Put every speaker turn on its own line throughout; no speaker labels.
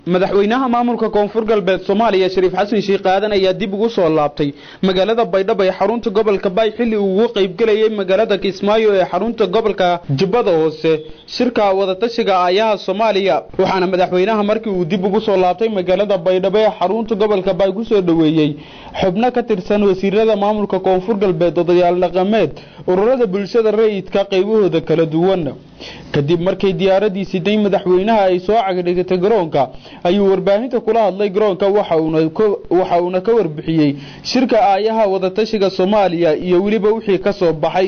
madaxweynaha maamulka koonfur galbeed soomaaliya shariif xasan sheekh aadan ayaa dib ugu soo laabtay magaalada baydhabo ee xarunta gobolka baay xilli uu ugu qaybgelayay magaalada kismaayo ee xarunta gobolka jubbada hoose shirka wadatashiga aayaha soomaaliya waxaana madaxweynaha markii uu dib ugu soo laabtay magaalada baydhabo ee xarunta gobolka baay ku soo dhoweeyey xubno ka tirsan wasiirada maamulka koonfur galbeed odayaal dhaqameed ururada bulshada rayidka qaybahooda kala duwan kadib markay diyaaradii siday madaxweynaha ay soo cagdhigatay garoonka ayuu warbaahinta kula hadlay garoonka waxa uuna ka warbixiyey shirka aayaha wadatashiga soomaaliya iyo weliba wixii ka soo baxay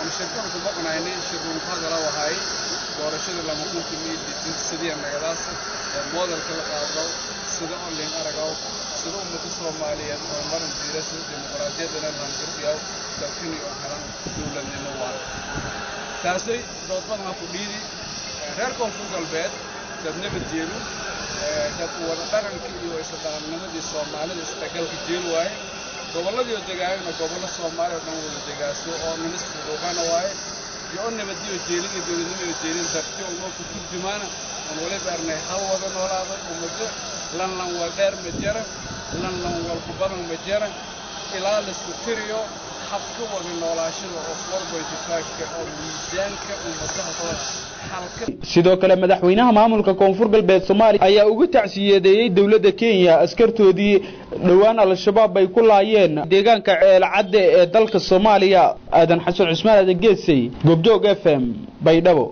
taasay doodbadna ku dhiidi reer koonfur galbeed dad nabad jeelu dad wada dhaqankii iyo isla dhaqannimadii soomaalida isdhagalka jeel waaye gobolladii degaayana gobollo soomaali oo dhan wada degaaso oo ninis fuduuqana waaye iyo o nabadiyo jeelida dowladnimada jeelin darti unoo ku turjumaana on waliba arnay hal wada noolaaday ummado lanlan wal dheer ma jara lanlan walku badan ma jara ilaa laisku tiriyo habka wada noolaashada oo forboytifaagka oo miisaanka ummadaha
sidoo kale madaxweynaha maamulka koonfur galbeed soomaaliya ayaa ugu tacsiyadeeyey dowladda kenya askartoodii dhowaan al-shabaab ay ku laayeen deegaanka ceelcadde ee dalka soomaaliya aadan xasan cusmaan aadan geesay goobjoog f m baydhabo